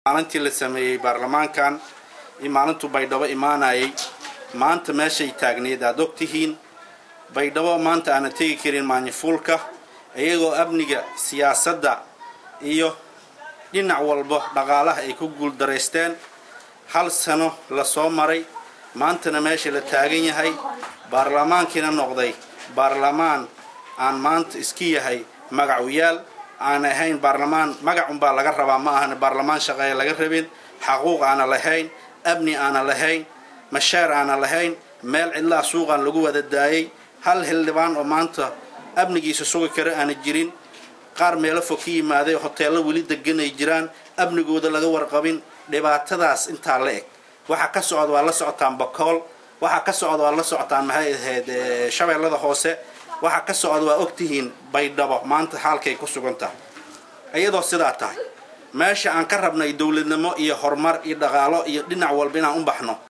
maalintii la sameeyey baarlamaankan iyo maalintuu baydhabo imaanayay maanta meeshay taagneed aad og tihiin baydhabo maanta aana tegi karin maanyafuulka iyagoo amniga siyaasadda iyo dhinac walba dhaqaalaha ay ku guuldaraysteen hal sano la soo maray maantana meesha la taagan yahay baarlamaankiina noqday baarlamaan aan maanta iska yahay magacuyaal aan ahayn baarlamaan magacunbaa laga rabaa ma ahan baarlamaan shaqeeya laga rabin xaquuq aana lahayn amni aana lahayn mashaar aana lahayn meel cidlaha suuqaan lagu wada daayay hal xildhibaan oo maanta amnigiisa sugi kara aana jirin qaar meelo fog ka yimaaday hoteello weli deganay jiraan amnigooda laga warqabin dhibaatadaas intaa la eg waxaa ka socda waa la socotaan bakool waxaa ka socda waa la socotaan maxay ahayd shabeellada hoose waxaa ka socda waa ogtihiin baydhabo maanta xaalkay ku sugan tahay iyadoo sidaa tahay meesha aan ka rabnay dowladnimo iyo horumar iyo dhaqaalo iyo dhinac walba inaan u baxno